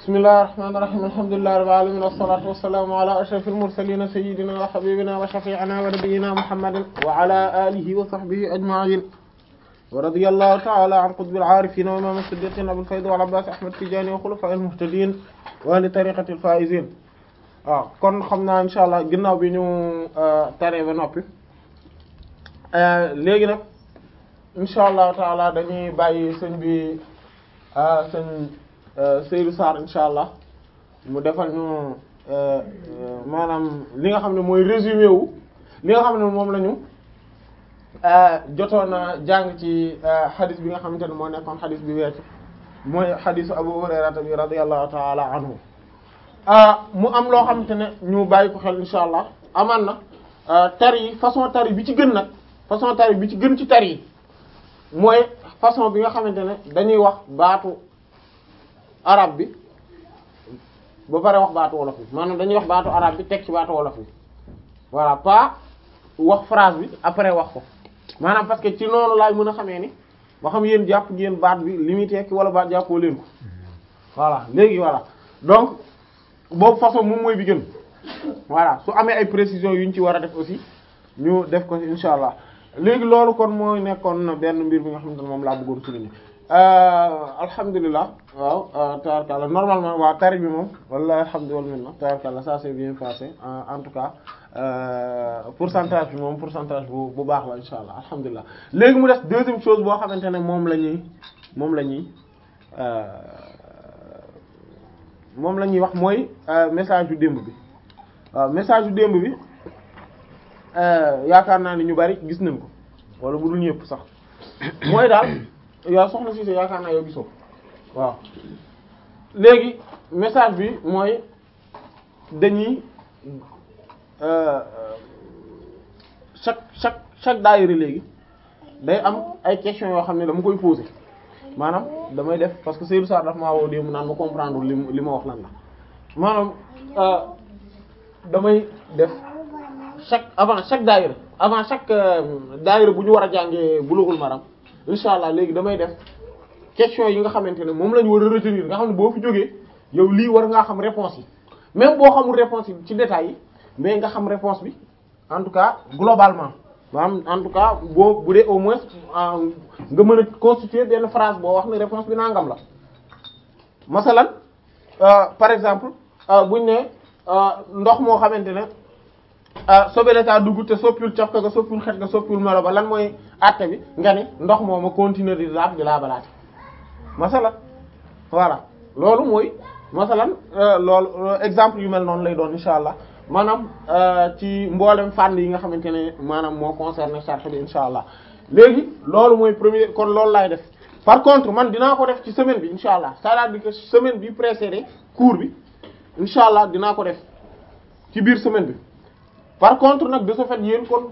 bismillahir rahmanir rahim alhamdulillahi rabbil alamin wassalatu wassalamu ala ashrafil mursalin sayyidina wa habibina wa shafi'ina wa nabiyyina muhammadin wa ala alihi wa sahbihi ajma'in wa radiyallahu ta'ala an qutbil arifin wa imam as-siddiqin abul fayd wal abbas ahmad tijani wa khulafa'il muhtadin wa li tariqatil faizin waaw kon xam naa insha allah ginnaaw bi ñu taree ba noppi léegi nag insha allah taala dañuy bàyyi sëñ bi sëñ Seydou Sarr insha allah mu defal ñu maanaam li nga xam ne mooy résumé wu li nga xam ne moom la ñu jotoon a jàng ci xadis bi nga xamante ne moo nekkoon xadis bi weesu mooy xadisu Abu Hurayrata bi radiyallahu taala anhu mu am loo xamante ne ñu bàyyi ko xel insha allah amaan na tari yi façon tari bi ci gën nag façon tari bi ci gën ci tari yi mooy façon bi nga xamante ne dañuy wax baatu arab bi ba pare wax baatu wolof bi maanaam dañuy wax baatu arab bi teg ci baatu wolof bi voilà pas wax phrase bi après wax ko maanaam parce que ci noonu laay mën a xamee ni ba xam yéen jàpp ngeen baat bi li muy tekki wala baat jàppoo leen ko voilà léegi voilà donc boobu façon moom mooy bi gën voilà su amee ay précisions yu ñu ci war a def aussi ñu def ko insha allah léegi loolu kon mooy nekkoon benn mbir bi nga xamante ne moom laa bëggoon souligner alhamdulilah waaw tabarkàlla normalement waaw tari bi moom walla alhamdulilah minna tabarkàlla ça s'est bien passé en tout cas pourcentage bi moom pourcentage bu bu baax la insha allah alhamdulilah léegi mu des deuxième chose boo xamante ne moom la ñuy moom la ñuy moom la ñuy wax mooy message yu démb bi waaw message yu démb bi yaakaar naa ni ñu bari gis nañ ko wala bu dul ñëpp sax mooy daal yow soxna si yaakaar naa yow gisoo waaw léegi message bi mooy dañuy chaque chaque chaque daayira léegi day am ay questions yoo xam ne dama koy poser maanaam damay def parce que Seydou Sarr daf maa woo démb naan ma comprendre li li ma wax lan la maanaam damay def chaque avant chaque daayira avant chaque daayira bu ñu war a jàngee Bulughul Maram incha allah léegi damay def question yi nga xamante ne moom la ñu war a retenir nga xam ne boo fi jógee yow lii war ngaa xam réponse yi même boo xamul réponse yi ci détails yi mais nga xam réponse bi en tout cas globalement maanaam en tout cas boo bu dee au moins nga mën a constituer benn phrase boo wax ne réponse bi nangam la masalan par exemple buñ ne ndox moo xamante ne sobele taa dugg te soppul cof ka nga soppul xet nga soppul melo ba lan mooy àtte bi nga ne ndox moo ma continuer di laab di laabalaate masalan voilà loolu mooy masalan loolu exemple yu mel noonu lay doon insha allah maanaam ci mboolem fànn yi nga xamante ne maanaam moo concerné charte bi insha allah léegi loolu mooy premier kon loolu laay def par contre man dinaa ko def ci semaine bi insha allah c'est-à-dire que semaine bi précédé cours bi insha allah dinaa ko def ci biir semaine bi par contre nag de ce fait yéen kon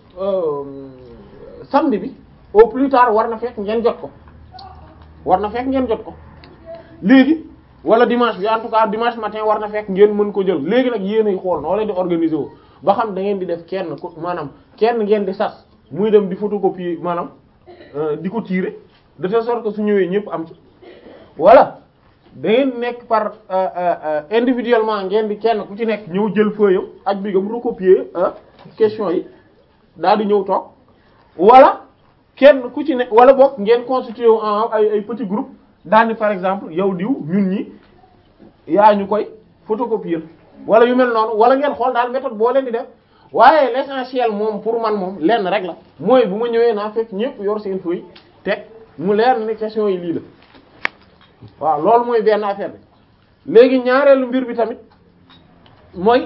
samedi bi au plus tard war na fekk ngeen jot ko war na fekk ngeen jot ko léegi wala dimanche bi en tout cas dimanche matin war na fekk ngeen mën ko jël léegi nag yéen ay xool noo leen di organiser wu ba xam da ngeen di def kenn ko maanaam kenn ngeen di sas muy dem di photocopier maanaam di ko tirer de telle sorte que su ñëwee ñëpp am ci voilà da ngeen nekk par individuellement ngeen di kenn ku ci nekk ñëw jël feuille ak bi gam recopier question yi daal di ñëw toog wala kenn ku ci nekk wala boog ngeen constitué wu en ay ay petit groupe daal ni par exemple yow diw ñun ñi yaa ñu koy photocopier wala yu mel noonu wala ngeen xool daal méthode boo leen di def waaye l'essentiel moom pour man moom lenn rek la mooy bu ma ñëwee naa fekk ñëpp yor seen feuille teg mu leer ni question yi lii la waaw loolu mooy benn affaire bi léegi ñaareelu mbir bi tamit mooy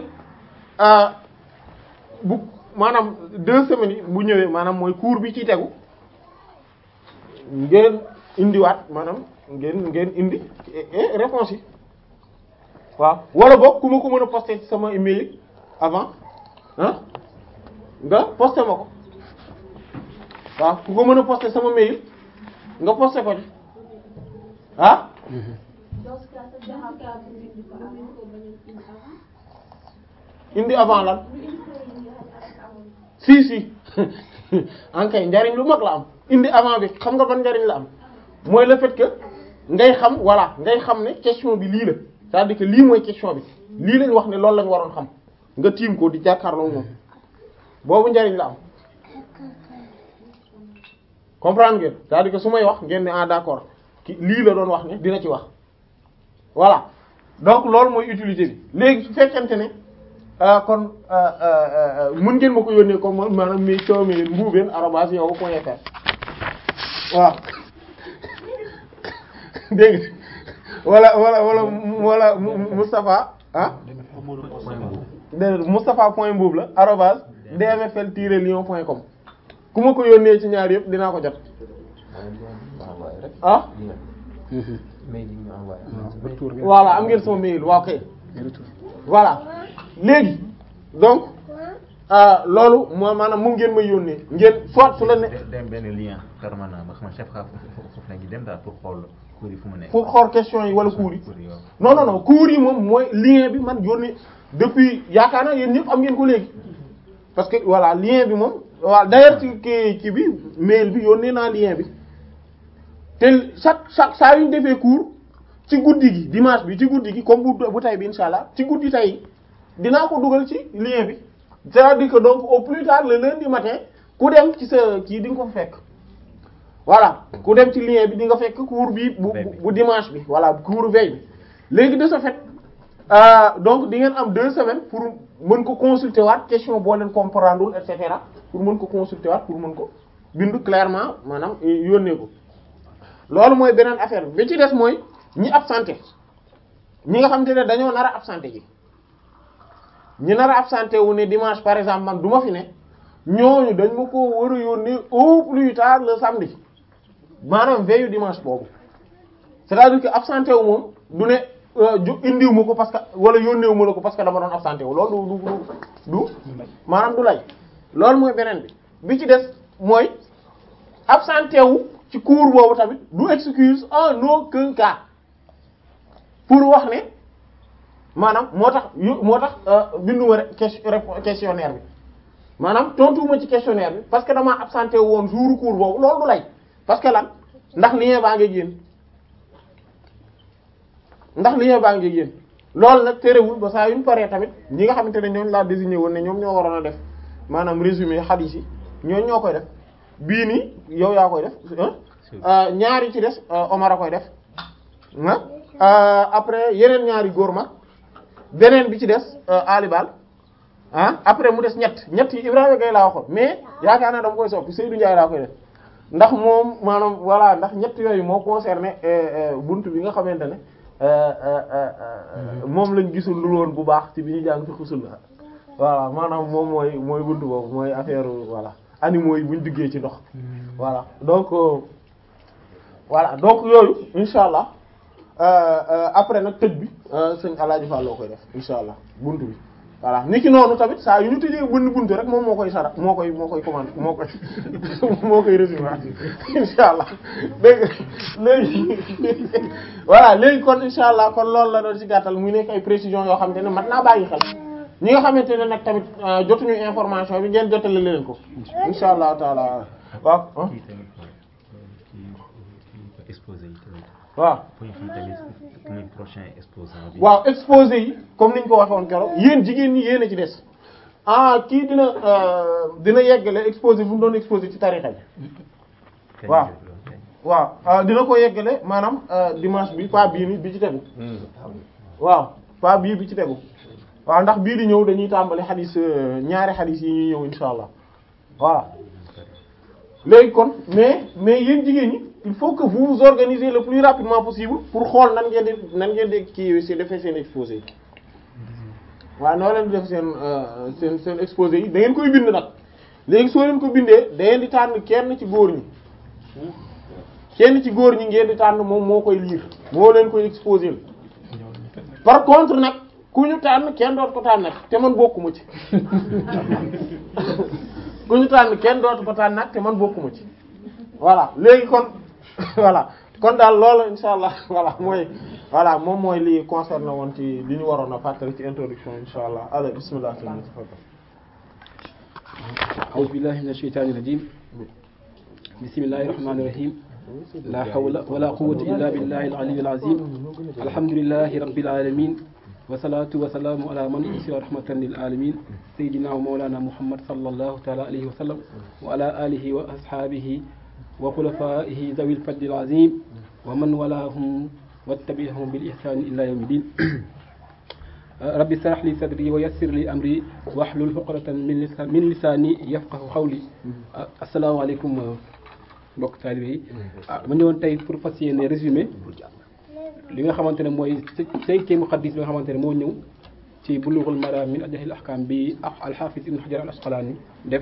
bu maanaam deux semaines yi bu ñëwee maanaam mooy cours bi ci tegu ngeen indiwaat maanaam ngeen ngeen indi réponse yi waaw wala boog ku ma ko mën a poster ci sama email avant ah nga poster ma ko waaw ku ko mën a poster sama mail nga poster ko ci ah indi avant lan si si ankay njariñ lu mag la am indi avant bi xam nga ban njariñ la am mooy le fait que ngay xam voilà ngay xam ne question bi lii la c'est-à-dire que lii mooy question bi lii lañ wax ne loolu lañ waroon xam nga tiim ko di jàkkaarloo moom boobu njariñ la am comprendre ngeen c'est-à-dire que su may wax ngeen ne ah d'accord ki lii la doon wax ne dina ci wax voilà donc loolu mooy utilité bi léegi su fekkente ne kon mën ngeen ma ko yónnee comme maanaam mi coow mi mbuubeen arobase yow point fr waaw dégg wala wala wala wala Moustapha ah dégg Moustapha point mbuub la arobase dmfl tiret lion point com ku ma ko yónnee ci ñaar yëpp dinaa ko jot ah voilà am ngeen sama mail waaw kay voilà léegi donc loolu moo maanaam mu ngeen may yónnee ngeen soit su la ne dem benn lien permanent ba xam chef xa foofu la ngi dem daal pour xool cours yi fu mu nekk pour xool question yi wala cours yi non non non cours yi moom mooy lien bi man yónnee depuis yaakaar naa yéen ñëpp am ngeen ko léegi parce que voilà lien bi moom waaw d'ailleurs ci kii kii bi mail bi yónnee naa lien bi te chaque chaque saa yu ñu defee cours ci guddi gi dimanche bi ci guddi gi comme bu bu tay bi insha allah ci guddi tay dinaa ko dugal ci lien bi c'est-à-dire que donc au plus tard le lundi matin ku dem ci sa kii di nga ko fekk voilà ku dem ci lien bi di nga fekk cours bi bu bu dimanche bi voilà cours veille bi léegi de ce fait donc di ngeen am deux semaines pour mën ko consulter waat question boo leen comprendre et cetera pour mën ko consulter waat pour mën ko bind clairement maanaam yónnee ko loolu mooy beneen affaire bi ci des mooy ñi absenté ñi nga xamante ne dañoo nar a absenté ji ñi nar a absenté wu ne dimanche par exemple man du ma fi ne ñooñu dañ ma ko war a yónnee au plus tard le samedi maanaam veillu dimanche boobu c'est-à-dire que absenté wu moom du ne ju indiw ma ko parce que wala yónneewu ma la ko parce que dama doon absenté wu loolu du du du maanaam du lay loolu mooy beneen bi bi ci des mooy absenté wu ci cours boobu tamit du excuse en aucun cas pour wax ne maanaam moo tax yu moo tax binduma rek questionnaire bi maanaam tontuwuma ci questionnaire bi parce que damaa absenté woon jour cours boobu loolu du lay parce que lan ndax lien baa ngi génn ndax lien baa ngi génn loolu nag terewul ba saa yu ñu paree tamit ñi nga xamante ne ñoom laa désigné woon ne ñoom ñoo waroon a def maanaam résumé hadith yi ñooñu ñoo koy def bii nii yow yaa koy def ñaari ci des Omar a koy def ah après yeneen ñaari góor ma beneen bi ci des alibal ah après mu des ñett ñett yi Ibrahima Gueye laa waxoon mais yaakaar naa dama koy soppi Seydou Ndiaye laa koy def ndax moom maanaam voilà ndax ñett yooyu moo concerné buntu bi nga xamante ne moom lañ gisul lu woon bu baax ci bi ñu jàng fi xusul la voilà maanaam moom mooy mooy buntu boobu mooy affaire voilà animaux yi buñ duggee ci ndox voilà donc voilà donc yooyu insha allah après nag tëj bi sëñ Alaaji Fall loo koy def insha allah buntu bi voilà ni ki noonu tamit saa yu ñu tëjee bënn buntu rek moom moo koy sara moo koy moo koy commande moo koy moo koy résumé insha allah dégg léegi voilà léegi kon insha allah kon loolu la doon ci gàttal muy nekk ay précisions yoo xamante ne mat naa bàyyi xel ñi nga xamante ne nag tamit jotuñu information bi ngeen jotale leen ko insha allah taala waaw kii tamit kii kii exposé yi tamit waaw pour ñu xam tamit muy prochain exposant bi. waaw exposé yi comme niñ ko waxee woon keroog yéen jigéen ñi yéen a ci des ah kii dina dina yeggale exposé bu mu doon exposé ci tarixa bi Kañ waaw. la doon kañ. waaw dina ko yeggale maanaam dimanche bi pas bii ni bi ci tegu waaw pas bii bi ci tegu waaw ndax bii di ñëw dañuy tàmbali xadis ñaari xadis yi ñuy ñëw insha allah voilà léegi kon mais mais yéen jigéen ñi il faut que vous vous organisez le plus rapidement possible pour xool nan ngeen di nan ngeen di kii si defee seen exposé yi waaw noo leen di def seen seen seen exposé yi da ngeen koy bind nag léegi soo leen ko bindee da ngeen di tànn kenn ci góor ñi kenn ci góor ñi ngeen di tànn moom moo koy lire moo leen koy exposé par contre nag ku ñu tànn kenn doot ko tànn nag te man bokkuma ci ku ñu tànn kenn dootu ko tànn nag te man bokkuma ci voilà léegi kon voilà kon daal loolu insha allah voilà mooy voilà moom mooy li concerné woon ci li ñu waroon a fàttali ci introduction insha allah allez bismillah أعوذ بالله من الشيطان الرجيم بسم الله الرحمن الرحيم la hawla wala quwwata illa billahi al-ali al-azim alhamdulillahi rabbil alamin wa salatu wa salamu ala man ursila rahmatan lil alamin sayyidina wa mawlana muhammad sallallahu ta'ala alayhi wa sallam wa ala alihi wa ashabihi wa khulafaihi zawil fadli al-azim wa man walahum wattabi'ahum bil ihsani ila yawmi din rabbi shrah li sadri wa yassir li amri wahlul uqdatan min lisan min lisani yafqahu qawli asalaamaaleykum mbokk taalibe yi ah ma ñëwoon tey pour fas yéene résumé li nga xamante ne mooy cinquième xadis bi nga xamante ne moo ñëw ci bulughul maram min ajahil ahkam bi ak alxaafis ibn hajar al asqalaani def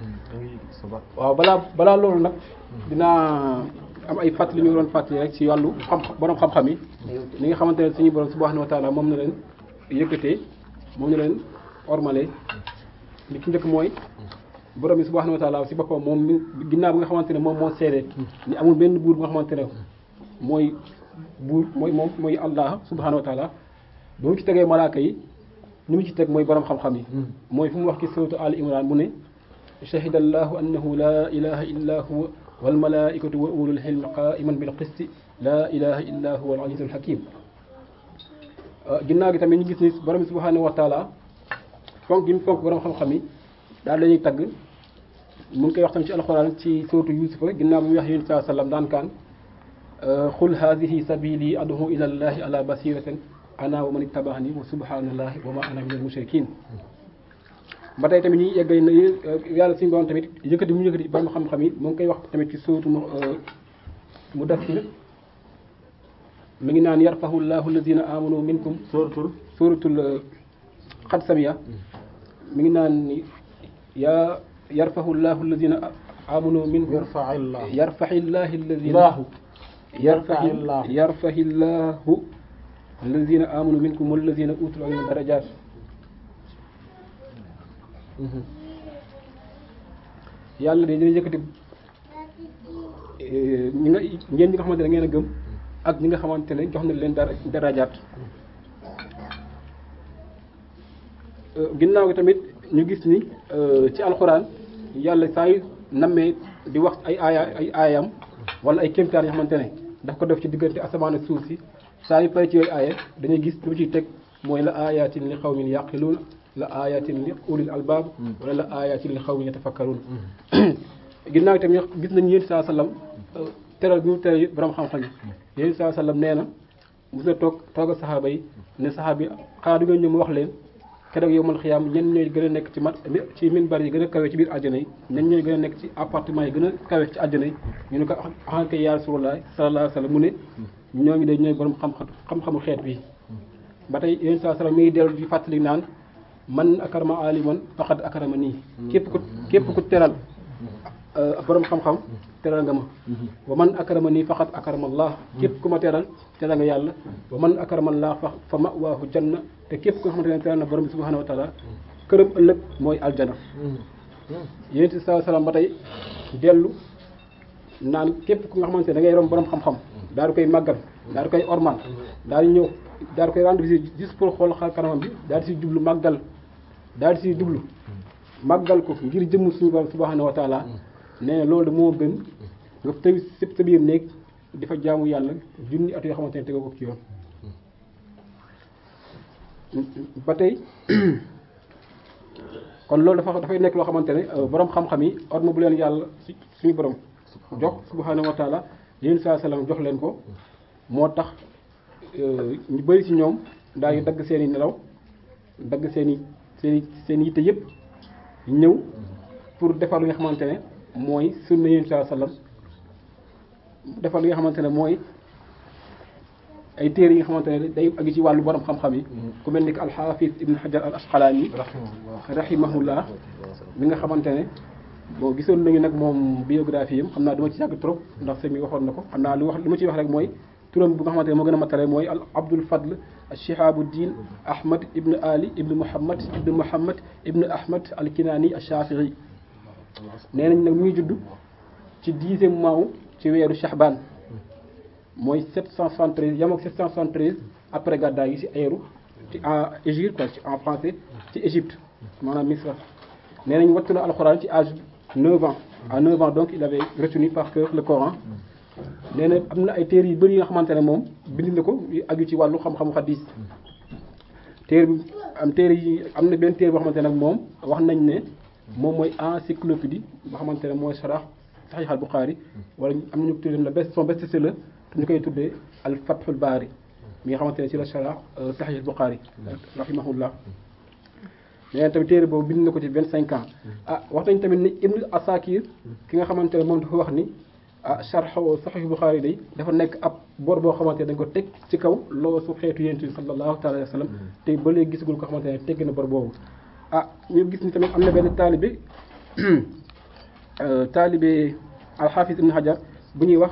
waaw balaa balaa loolu nag dinaa am ay fàttali ñu doon fàttali rek ci wàllu xam borom xam-xam yi li nga xamante ne suñu borom subhanahu wa taala moom na leen yëkkatee moom na leen ormale li ci njëkk mooy borom bi subhanahu wa taala si boppam moom mi ginnaaw bi nga xamante ne moom moo seede ni amul benn buur bu nga xamante ne mooy buur mooy moom mooy allah subhanahu wa taala ba mu ci tegee malaaka yi ñu mu ci teg mooy borom xam-xam yi mooy fu mu wax ci suratu al imran mu ne shahida allahu annahu la ilaha illa huwa wal malaikatu wa ulul ilmi qaiman bil qisti la ilaha illa huwa al azizul hakim ginnaaw gi tamit ñu gis ni borom bi subhanahu wa taala fonk gi mu fonk borom xam-xam yi daal lañuy tagg mu ngi koy wax tamit ci alxuraan ci suratu yusufa ginnaaw bi mu wax yonent saa sallam daan kaan xul haadihi sabili ad'u ila llahi ala basiratin ana wa man ittaba'ani wa subhanallahi wa ma ana minal mushrikin ba tey tamit ñuy yeggay na yàlla suñu borom tamit yëkkati mu yëkkati borom xam-xam yi mu ngi koy wax tamit ci suratu mu dassir mi ngi naan yarfahu llahu alladina amanu minkum suratul suratul xad samiya mi ngi naan yaa yarfahu llahu alladina amanu minkum yarfa'illahu yarfahi llahi alladina Allahu. yarfahi Yarfa'illahu. yarfahi llahu alladina amanu minkum walladina utul ilma darajat yàlla de dina yëkkati ñi nga ngeen ñi nga xamante ne ngeen a gëm ak ñi nga xamante ne jox na leen dara darajaat ginnaaw gi tamit ñu gis ni ci alxuraan yàlla saa yu nammee di wax ay aaya ay aayam wala ay kéemtaan yoo xamante ne daf ko def ci diggante asamaan ak suuf si saa yu pare ci yooyu aaya dañuy gis lu mu ciy teg mooy la aayatin li xawmin yaqiluun la aayatin li ulil albaab wala la aayatin li xawmin yatafakkaruun ginnaaw gi tamit gis nañu yéen saa sallam teral bi mu teral borom xam-xam yi yéen saa sallam nee na mos na toog toog a saxaaba yi ne saxaaba yi xanaa du ngeen ñëw mu wax leen keroog yow man xiyaam ñen ñooy gën a nekk ci mat ci minbar yi gën a kawe ci biir àjjana yi ñen ñooy gën a nekk ci appartement yi gën a kawe ci àjjana yi ñu ne ko axankay yaa Rasulullah sallallahu alayhi wa sallam mu ne ñooñu de ñooy borom xam-xam xam-xamu xeet bi ba tey yéen saa sallam mi ngi dellu di fàttali naan man akarama aliman faqad akarama nii képp ku képp ku teral borom xam-xam teral nga ma wa man akarama nii faqat akarama allah képp ku ma teral teral nga yàlla wa man akarama allah fa fa mawaahu janna te képp ku nga xamante ne teral na borom bi subhanahu wa taala këram ëllëg mooy aljana yéen si saa salaam ba tey dellu naan képp ku nga xamante ne da ngay rom borom xam-xam daal di koy màggal daal di koy ormal daal di ñëw daal di koy rendre visite juste pour xool xar kanamam bi daal di siy jublu màggal daal di siy jublu màggal ko ngir jëmm suñu borom subhanahu wa taala nee na loolu moo gën nga tëj sa biir néeg di fa jaamu yàlla junni at yoo xamante ne tegoo ko ci yoon ba tey kon loolu dafa dafay nekk loo xamante ne borom xam-xam yi orma bu leen yàlla si suñu borom jox subhanahu wa taala yéen saa salaam jox leen ko moo tax ñu bëri ci ñoom daal di dagg seen i nelaw dagg seen i seen i seen yitte yëpp ñëw pour defar li nga xamante ne mooy sunna yéen saa salaam defar li nga xamante ne mooy ay téere yi nga xamante ne day agi ci wàllu borom xam-xam yi ku mel ni que alxaafis ibn hajar al asqalaani rahimahullah mi nga xamante ne bon gisoon nañu nag moom biographie yam xam naa duma ci yàgg trop ndax sëñ bi waxoon na ko xam naa lu wax li ma ciy wax rek mooy turam bu nga xamante ne moo gën a matale mooy al abdul fadl shihabuddin ahmad ibn ali ibn muhammad ibn muhammad ibn ahmad al kinaani al shafii nee nañ nag mu ngi judd ci dixième mois ci weeru shahban mooy 773 yam ak 773 après gàddaay gi ci aéru ci en Égypte quoi ci en français ci Égypte maanaam Misra nee nañ wattu na alxuraan ci âge 9 ans à 9 ans donc il avait retenu par cœur le Coran nee na am na ay téere yu bëri yi nga xamante ne moom bind na ko yu aju ci wàllu xam-xamu xadis téere bi am téere yi am na benn téere boo xamante ne nag moom wax nañ ne moom mooy encyclopédie boo xamante ne mooy sharah Sahih al Bukhari wala am nañu ko tuddee la best son best-seller te ñu koy tuddee al Fathul Bari mi nga xamante ne ci la sharah Sahih al Bukhari rahimahullah nee tamit téere boobu bind na ko ci vingt cinq ans ah wax nañ tamit ni Ibn Asakir ki nga xamante ne moom dafa wax ni ah sharh Sahih Bukhari day dafa nekk ab bor boo xamante ne dañ ko teg ci kaw loo su xeetu yonent bi sallallahu taala alayhi wa sallam te ba léegi gisagul ko xamante ne tegg na bor boobu ah ñu gis ni tamit am na benn taalibe taalibe al-Hafiz Ibn Hajar bu ñuy wax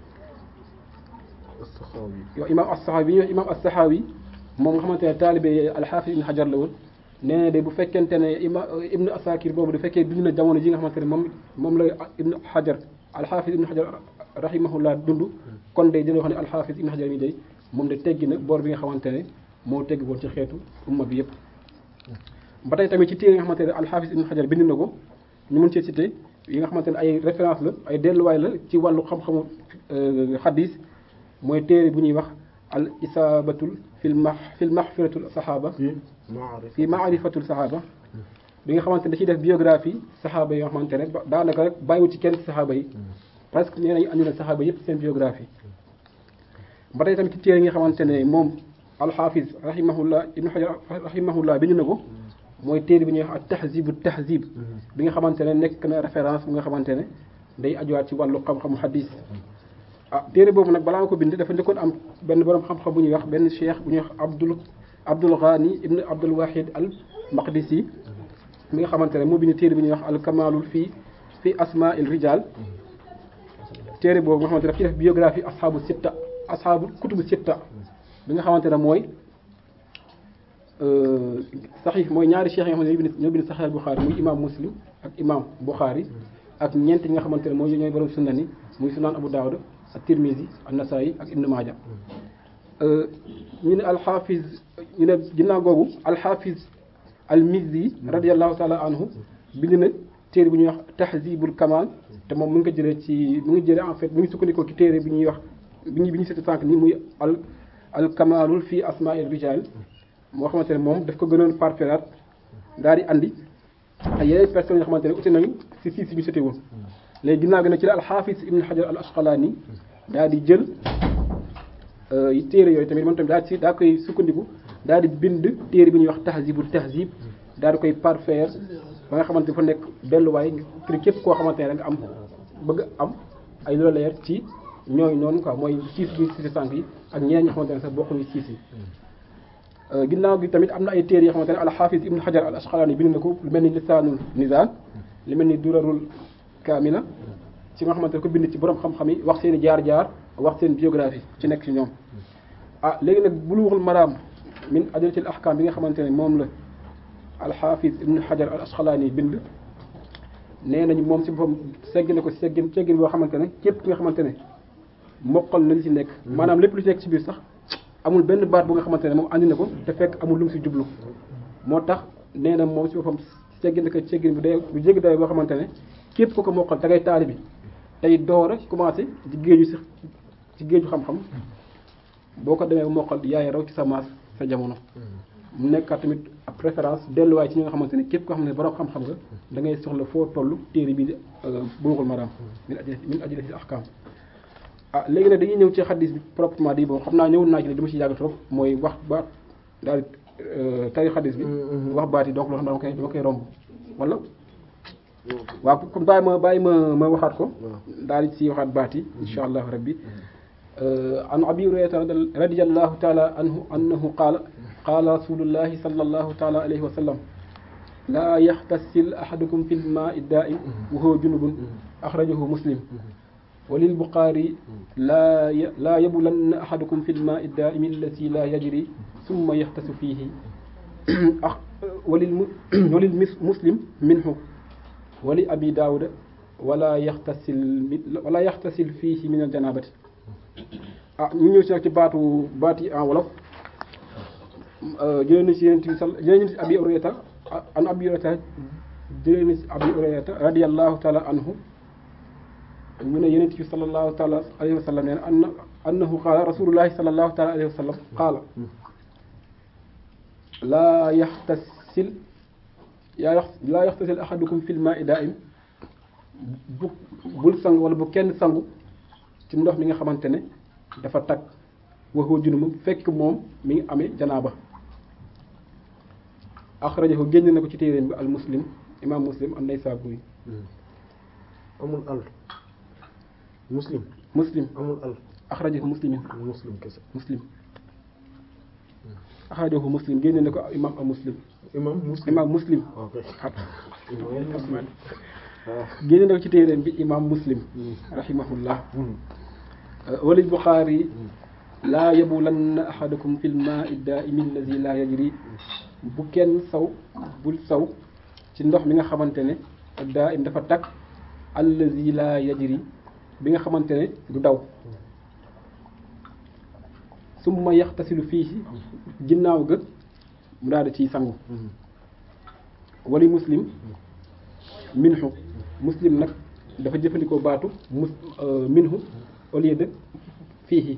yow imam as-Sahawi bi ñuy wax imam as-Sahawi moom nga xamante ne taalibe al-Hafiz Ibn Hajar la woon nee na de bu fekkente ne ima Ibn Asakir boobu du fekkee dund na jamono ji nga xamante ne moom moom la Ibn Hajar al-Hafiz Ibn Hajar rahimahullah dund kon day dina wax ne al-Hafiz Ibn Hajar mi day moom de teggi na bor bi nga xamante ne moo tegg woon ci xeetu umma bi yëpp ba tey tamit ci téere yi nga xamante ne al-Hafiz Ibn Hajar bind na ko ñu mën cee cité yi nga xamante ne ay référence la ay delluwaay la ci wàllu xam-xamu xadis mooy téere bu ñuy wax al isaabatul fil ma fil maxfiratul saxaaba fi maarifatul saxaaba bi nga xamante ne da ciy def biographie saxaaba yi nga xamante ne daanaka rek bàyyiwul ci kenn ci saxaaba yi parce que nee nañu andi na saxaaba yëpp seen biographie ba tey tamit ci téere yi nga xamante ne moom alxaafis rahimahullah ibnu xajar rahimahullah bind na ko mooy téere bi ñuy wax ak tahzibu tahzib bi nga xamante ne nekk na référence bu nga xamante ne day ajuwaat ci wàllu xam-xamu hadis ah téere boobu nag balaa nga ko bind dafa njëkkoon am benn borom xam-xam bu ñuy wax benn cheikh bu ñuy wax Abdul Abdul Ghani ibn Abdul Wahid al Maqdisi mi nga xamante ne moo bind téere bi ñuy wax al Kamalul fii fii asma il rijal téere boobu nga xamante ne daf ci def biographie asxaabu sitta asxaabu kutubu sitta bi nga xamante ne mooy saxiix mooy ñaari cheikh yi nga xamante ne ñoo bind saxiix al Buxaari muy imam Muslim ak imam Buxaari ak ñeent yi nga xamante ne mooy ñooy borom sunna ni muy sunaan Abu Daawud ak Tirmizi ak Nasaayi ak Ibn Maaja ñu ne alxaafiz ñu ne ginnaaw googu alxaafiz almizzi radiallahu taala anhu bind na téere bu ñuy wax tahzibul kamal te moom mu ngi ko jëlee ci mu ngi jëlee en fait mu ngi sukkandikoo ci téere bi ñuy wax bi ñu bi ñu seeti sànq nii muy al al kamalul fii asmaa'il rijal moo xamante ne moom daf ko gënoon parferaat daal di andi ay yeneen personnes yoo xamante ne uti nañu si si si ñu sete woon léegi ginnaaw gi nag ci la alxaafis ibn xajar al asqalaani daal di jël téere yooyu tamit moom tamit daal ci daa koy sukkandiku daal di bind téere bi ñuy wax tahzibul tahzib daal di koy parfaire ba nga xamante dafa nekk delluwaay ngir képp koo xamante ne nga am bëgg am ay loola leer ci ñooñu noonu quoi mooy siis bi si sànq yi ak ñeneen ñi xamante ne sax bokkuñu siis yi ginnaaw gi tamit am na ay téere yoo xamante ne alxaafis ibn xajar al asqalaani bind na ko lu mel ni lisaanul nizaan lu mel ni durarul kaamila ci nga xamante ne ko bind ci borom xam-xam yi wax seen i jaar-jaar wax seen biographie ci nekk ci ñoom ah léegi nag buluuxul maraam min adalatil ahkam bi nga xamante ne moom la alxaafis ibn xajar al asqalaani bind nee nañu moom si boppam segg na ko seggin seggin boo xamante ne képp ki nga xamante ne mokkal na li ci nekk maanaam lépp lu ci nekk ci biir sax amul benn baat bu nga xamante ne moom andi na ko te fekk amul lu mu si jublu moo tax nee na moom si boppam seggin na ko seggin bu dee bu jéggi day boo xamante ne képp ku ko mokkal te ngay taali bi tey door a commencé ci géeju si ci géeju xam-xam boo ko demee mokkal yaay raw ci sa maas sa jamono mu nekkaat tamit ab préférence delluwaay ci ñi nga xamante ne képp koo xam ne borom xam-xam nga da ngay soxla foo toll téere bi Bulughul Maram min ajli min ajli ahkam ah léegi nag dañuy ñëw ci xaddis bi proprement di bon xam naa ñëwoon naa ci ne dama ci yàgg trop mooy wax baat daal tari xaddis bi wax baat yi donc loo xam ne dama koy dama koy romb wala waaw comme bàyyi ma bàyyi ma ma waxaat ko daal di si waxaat baat yi insha allahu rabbi an abi hurayrata radiyallahu taala anhu annahu qaala qaala rasulullahi sallallahu taala alayhi wa sallam laa yaxtasil ahadukum fi lmaai daa'im wa huwa junubun axrajahu muslim wa lilbuxaari laa laa yabulanna ahadukum fi lmaai daa'imi allati laa yajri summa yaxtasu fiihi walil walil muslim minhu wali abi daawuda wala yaxtasil wala yaxtasil fiihi min aljanabati ah ñu ñëw si nag ci baatu baat yi en wolof jëlee na si yonent bi sal jëlee na si abi hurayrata an abi hurayrata jëlee na si abi hurayrata radiyallahu taala anhu mu ne yonent bi sallallahu taala alayhi wa sallam nee na anna annahu qaala rasulullahi sallallahu taala alayhi wa sallam qaala laa yaxtasil yaa yax laa yaxtasil ahadukum fil maa'i daa'im bu bul sangu wala bu kenn sangu ci ndox mi nga xamante ne dafa tag waxoo junuma fekk moom mi ngi amee janaaba axrajahu génn na ko ci téeréem bi al muslim imam muslim an naysaburi amul al muslim muslim amul al axrajahu muslimin muslim kese muslim axrajahu muslim génne na ko imam al muslim imam muslim imam muslim ok imam muslim génne na ko ci téeréem bi imam muslim rahimahullah walil buxaari laa yabulanna ahadakum fil maa'i daa'imi allazi laa yajri bu kenn saw bul saw ci ndox mi nga xamante ne daa'im dafa tag allazi laa yajri bi nga xamante ne du daw summa yaxtasilu fiihi ginnaaw ga mu daal di ciy sangu wali muslim minhu muslim nag dafa jëfandikoo baatu mus minhu au lieu de fiihi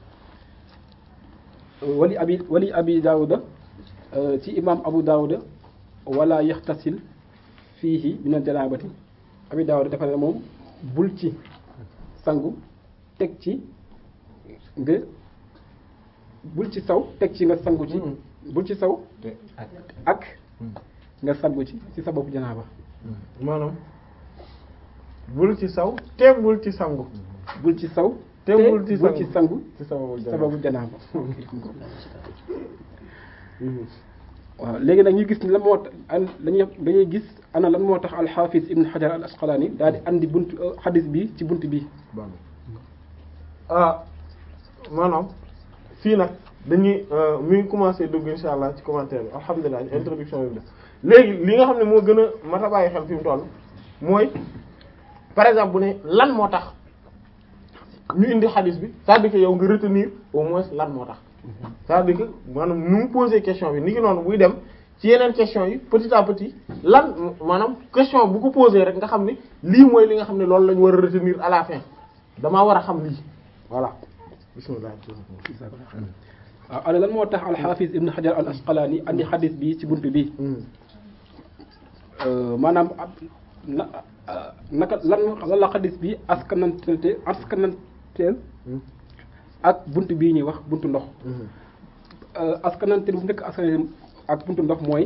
wali abi wali abi daawuda ci imam abu daawuda wala yaxtasil fiihi min al janaabati abi daawuda dafa ne moom bul ci sangu teg ci nga bul ci saw teg ci nga sangu ci bul ci saw ak nga sangu ci ci sa bopp janaaba maanaam bul ci saw te bul ci sangu bul ci saw te bul ci bul ci sangu ci sababu sababu janaaba waaw léegi nag ñu gis ni lan moo tax dañuy dañuy gis ana lan moo tax alxaafis ibn xajar al asqalaani daal di andi bunt xadis bi ci bunt bi ah maanaam fii nag dañuy mi ngi commencé dugg insha allah ci commentaire bi alhamdulilah introduction bi def léegi li nga xam ne moo gën a mat a bàyyi xel fi mu toll mooy par exemple bu ne lan moo tax ñu indi xadis bi c'est-à-dire que yow nga retenir au moins lan moo tax c'est-à-dire que maanaam nu mu poser question bi ni ki noonu buy dem ci yeneen question yi petit à petit lan maanaam question bu ko poser rek nga xam ne lii mooy li nga xam ne loolu la ñu war a retenir à la fin damaa war a xam lii voilà bismillah waaw ana lan moo tax alxaafis ibn xajar al asqalaani andi xadis bi ci bunt bi maanaam na naka lan lan la xadis bi askanante askananteel ak bunt bii ñuy wax buntu ndox askanante bu njëkk askan ak buntu ndox mooy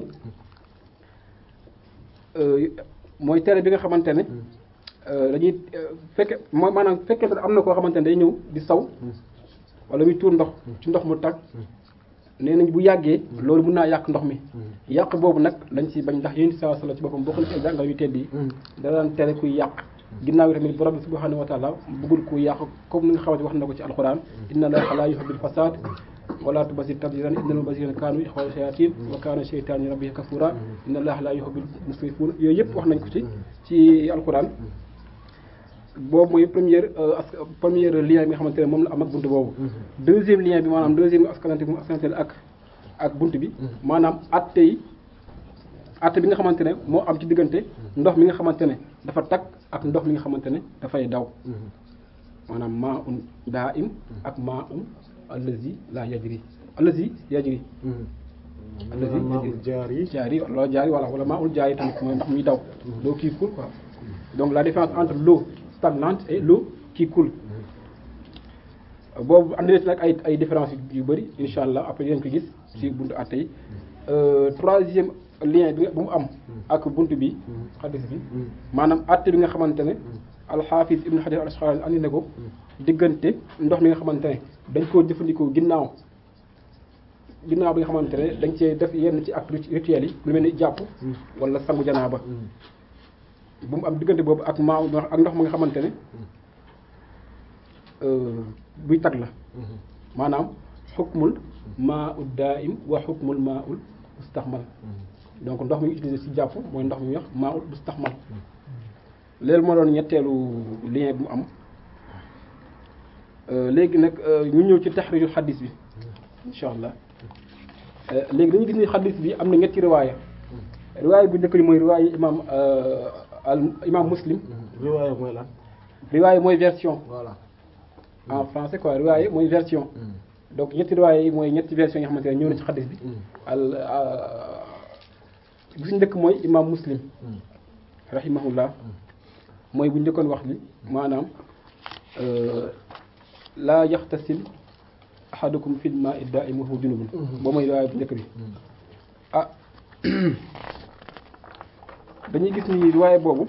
mooy tere bi nga xamante ne dañuy fekke mooy maanaam fekkee am na koo xamante ne day ñëw di saw wala muy tuur ndox ci ndox mu tag nee nañ bu yàggee loolu mën naa yàq ndox mi yàq boobu nag lañ ci bañ ndax yéen saa sala ci boppam bokk na ci ay jàngal yu tedd yi da daan tere kuy yàq ginnaaw yi tamit borom bi subhanahu wa taala bëggul kuy yàq comme ni nga xamante wax na ko ci alquran inna allaha la yuhibbul fasad wala tubasir tabsiran innal mubasirina kaanu ikhwana shayatin wa kana shaytanu rabbihi kafura inna allaha la yuhibbul musrifun yooyu yëpp wax nañ ko ci ci alquran boobu mooy première première lien bi nga xamante ne moom la am ak buntu boobu deuxième lien bi maanaam deuxième askanante bi mu askanante ak ak buntu bi maanaam atte yi atte bi nga xamante ne moo am ci diggante ndox mi nga xamante ne dafa tag ak ndox mi nga xamante ne dafay daw maanaam maa un daa im ak maa un allazi la yajri allazi yajri allazi yajri jaari jaari wala jaari wala wala maa ul jaari tamit mooy ndox muy daw l'eau qui coule quoi donc la différence entre l'eau stagnante et l'eau qui coule boobu andi na ci nag ay ay différence yu bëri insha allah après yéen ko gis ci buntu àtte yi troisième lien bi bu mu am ak buntu bi xadis bi maanaam àtte bi nga xamante ne alxaafis ibn xajar al asqalaani andi na ko diggante ndox mi nga xamante ne dañ koo jëfandikoo ginnaaw ginnaaw bi nga xamante ne dañ cee def yenn ci acte rituels yi lu mel ni jàpp wala sangu janaaba bu mu am diggante boobu ak maaw ak ndox ma nga xamante ne buy tag la maanaam xukmul maa ul daa'im wa xukmul maa ul mustaxmal donc ndox mi utilisé ci jàpp mooy ndox mi wax maa ul mustaxmal léegi moo doon ñetteelu lien bi mu am léegi nag ñu ñëw ci taxriiju xadis bi insha allah léegi dañu gis ni xadis bi am na ñetti riwaaya riwaaya bu njëkk bi mooy riwaaya imaam al imaam muslim riwaaya mooy lan riwaaya mooy version voilà en français quoi riwaaya mooy version donc ñetti riwaaya yi mooy ñetti version yi nga xamante ne ñëw na ci xadis bi al bu si njëkk mooy imam muslim rahimahullah mooy bu njëkkoon wax li maanaam laa yaxtasil ahadukum fil maa'i daa'im wa huwa junubun boo mooy riwaaya bu njëkk bi ah dañuy gis ni riwaaya boobu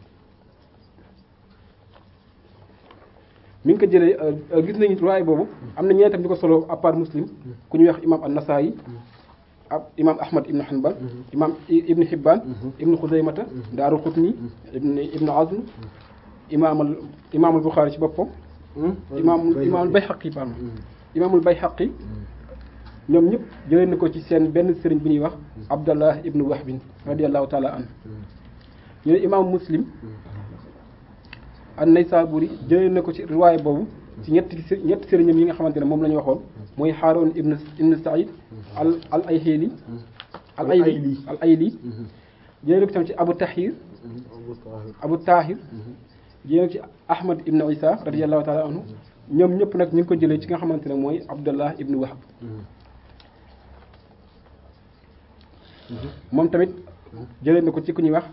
mi ngi ko jëlee gis nañu riwaaya boobu am na ñeneen tam ñu ko solo à part muslim ku ñuy wax imam an-Nasaa'i ab imam Ahmad ibn Hanbal imam Ibn Hibban ibn Khuzaymata Daaru Qutni ibn Ibn Azm imam al imam al Bukhari ci boppam imam imam al Bayhaqi pardon imam al Bayhaqi ñoom ñëpp jëlee na ko ci seen benn sëriñ bu ñuy wax Abdallah ibn Wahbin radiyallahu taala an ñu ne imam Muslim an-Naysaburi jëlee na ko ci riwaaya boobu ci ñetti ñetti sëriñam yi nga xamante ne moom la ñu waxoon mooy Haarun ibn ibn Saïd al al Ayhili al Ayli al Ayli jëlee na ko tam ci Abu Tahir Abu Tahir jëlee na ko ci Ahmad ibn Isa radiyallahu taala anhu ñoom ñëpp nag ñu ngi ko jëlee ci nga xamante ne mooy Abdallah ibn Wahb moom tamit jëlee na ko ci ku ñuy wax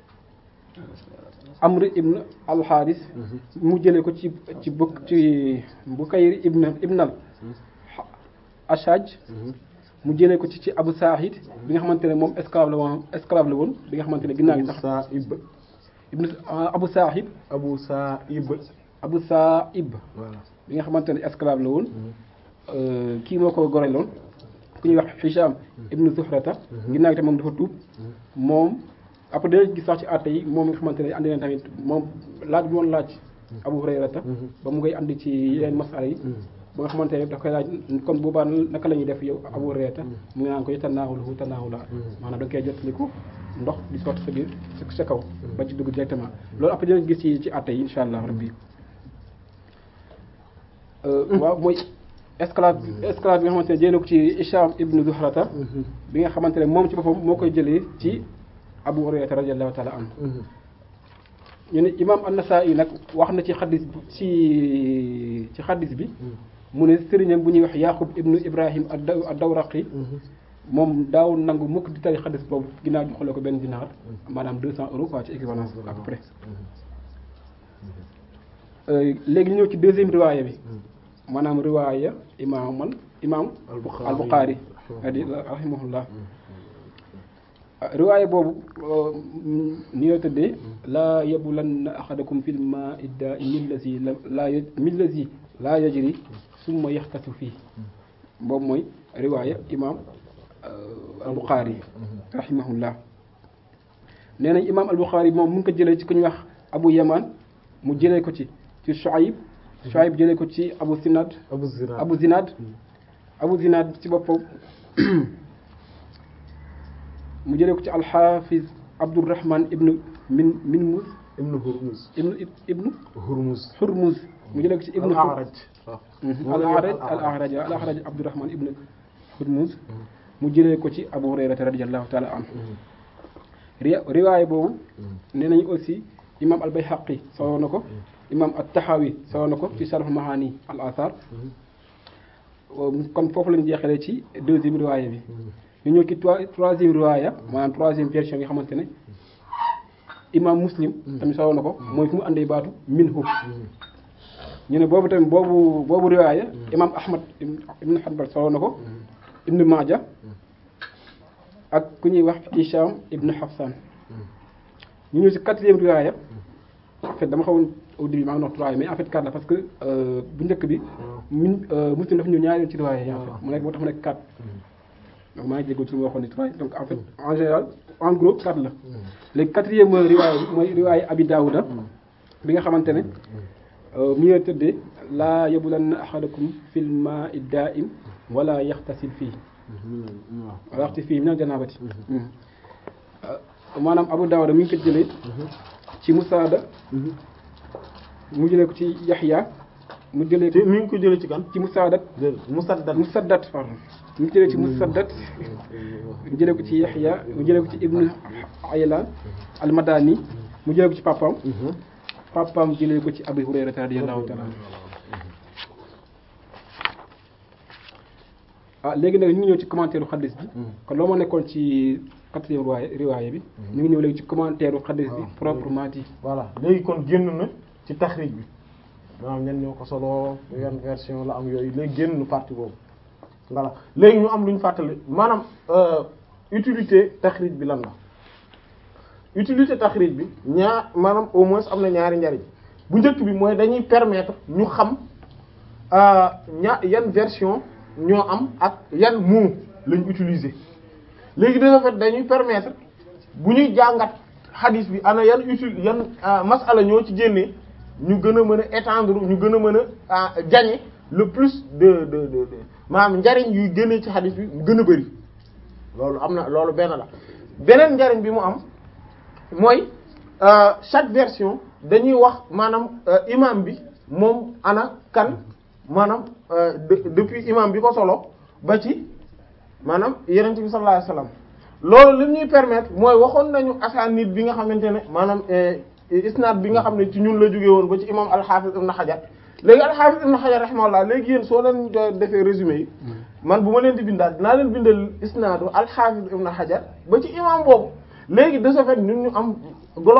Amr ibn al-Haris mu jëlee ko ci ci bu ci Bukayr ibn ibnal Ashaj mu jëlee ko ci ci Abu Sa'id bi nga xamante ne moom esclave la woon esclave la woon bi nga xamante ne ginnaaw gi sax Sa'ib ibn Abu Sa'id Abu Sa'ib Abu Sa'ib voilà bi nga xamante ne esclave la woon kii moo ko goreloon ku ñuy wax Hisham ibn Zuhrata ginnaaw gi tamit moom dafa tuub moom après dinañ gis sax ci àtte yi moom mi nga xamante ne andi na tamit moom laaj bi woon laaj Abu Hurayrata ba mu koy andi ci yeneen masala yi ba nga xamante ne daf koy laaj kon boobaa naka la ñuy def yow Abu Hurayrata mu ngi naan ko tanaawaluhu tanaawula maanaam da nga koy jottaliku ndox di sotti sa biir sa kaw ba ci dugg directement loolu après dinañ gis ci ci àtte yi insha allah rabbi waaw mooy esclave esclave bi nga xamante ne jëlee ko ci Hisham ibn Zuhrata bi nga xamante ne moom ci boppam moo koy jëlee ci Abu Hurayra radiyallahu taala anhu ñu ne imam an-Nasa'i nag wax na ci xaddis ci ci xaddis bi mu ne sëriñam bu ñuy wax Yaqub ibnu Ibrahim ad-Dawraqi moom daaw nangu mukk di tari xaddis boobu ginnaaw ñu xoolee ko benn dinaar maanaam deux cent euros quoi ci équivalence à peu près léegi ñu ñëw ci deuxième riwaaya bi maanaam riwaaya imaamal imaam al Bukhari rahimahullah riwaaya boobu ni la tëddee laa yabulanna axadakum fil maa'i daa'imi allazi laa millazi laa yajri summa yaxtasu fii boobu mooy riwaaya imaam al Bukhari rahimahullah nee nañ imaam al Bukhari moom mu ngi ko jëlee ci ku ñuy wax Abu Yaman mu jëlee ko ci ci Shuayb Shuayb jëlee ko ci Abu Zinad Abu Zinad Abu Zinad Abu Zinad ci boppam mu jëlee ko ci alxaafiz Abdurrahman ibnu min Minmuz ibnu Hurmuz ibnu ibnu Hurmuz Hurmuz mu jëlee ko ci ibnu al-A'raj al-A'raj al-A'raj al-A'raj Abdurrahman ibnu Hurmuz mu jëlee ko ci Abu Hurayrata radiyallahu taala anhu riwaay boobu nee nañu aussi imam al-Bayhaqi solo na ko imam at-Tahawi solo na ko ci Sharh Mahani al-Athar kon foofu lañu jeexalee ci deuxième riwaaya bi ñu ñëw ci troisième riwaaya maanaam troisième version yi nga xamante ne imam Muslim tamit solo na ko mooy fu mu àndee baatu minhu ñu ne boobu tamit boobu boobu riwaaya imam Ahmad ibn Hanbal solo na ko ibn Maaja ak ku ñuy wax Hisham ibn Hafsan ñu ñëw ci quatrième riwaaya en fait dama xawoon au début maa ngi wax trois mais en fait quatre la parce que bu njëkk bi min muslim dafa ñëw ñaari yoon ci riwaaya yi en fait mu nekk moo tax mu nekk quatre donc maa ngi jégalu ci lu ma waxoon ni trois donc en fait en général en gros quatre la léegi quatrième riwaaya bi mooy riwaaya Abi Daawuda bi nga xamante ne mi ngi tëddee laa yabulanna ahadakum fil maa'i daa'im wala yaxtasil fii wala yaxtasil fii minal janaabati maanaam Abu Daawuda mi ngi ko jëlee ci Musaada mu jëlee ko ci Yaxya mu jëlee ko mi ngi ko jëlee ci kan ci Musaadat Musaddad Musaddat pardon mu jëlee ci Musaddat mu jëlee ko ci Yaxya mu jëlee ko ci Ibn Aylan al-Madani mu jëlee ko ci papaam papaam jëlee ko ci Abi Hurayra radiyallahu ta'ala anhu ah léegi nag ñu ngi ñëw ci commentaire u xadis bi kon loo ma nekkoon ci quatrième riwaaya riwaaya bi ñu ngi ñëw léegi ci commentaire u xadis bi proprement dit voilà léegi kon génn na ci taxrij bi maanaam ñen ñoo ko solo yan version la am yooyu léegi génn na partie boobu voilà léegi ñu am lu ñu fàttali maanaam euh, utilité taxrij bi lan la utilité taxrij bi ñaar maanaam au moins am na ñaari njariñ bu njëkk bi mooy dañuy permettre ñu xam ña yan version ñoo am ak yan mot lañ utiliser léegi de ce fait dañuy permettre bu ñuy jàngat hadith bi ana yan util yan masala ñoo ci génnee ñu gën a mën a étendre ñu gën a mën a gagner le plus de de de de maanaam njariñ yuy génnee ci hadith bi mu gën a bari loolu am na loolu benn la beneen njariñ bi mu am mooy chaque version dañuy wax maanaam imam bi moom ana kan maanaam depuis imam bi ko solo ba ci maanaam yonent bi sallallahu alayhi wasallam loolu li ñuy permettre mooy waxoon nañu asanid bi nga xamante ne maanaam isnad bi nga xam ne ci ñun la jóge woon ba ci imam al-Hafiz ibn Hajar léegi al-Hafiz ibn Hajar rahimahullah léegi yéen soo leen defee résumé yi man bu ma leen di bindaal dinaa leen bindal isnadu al-Hafiz ibn Hajar ba ci imam boobu léegi de ce fait ñun ñu am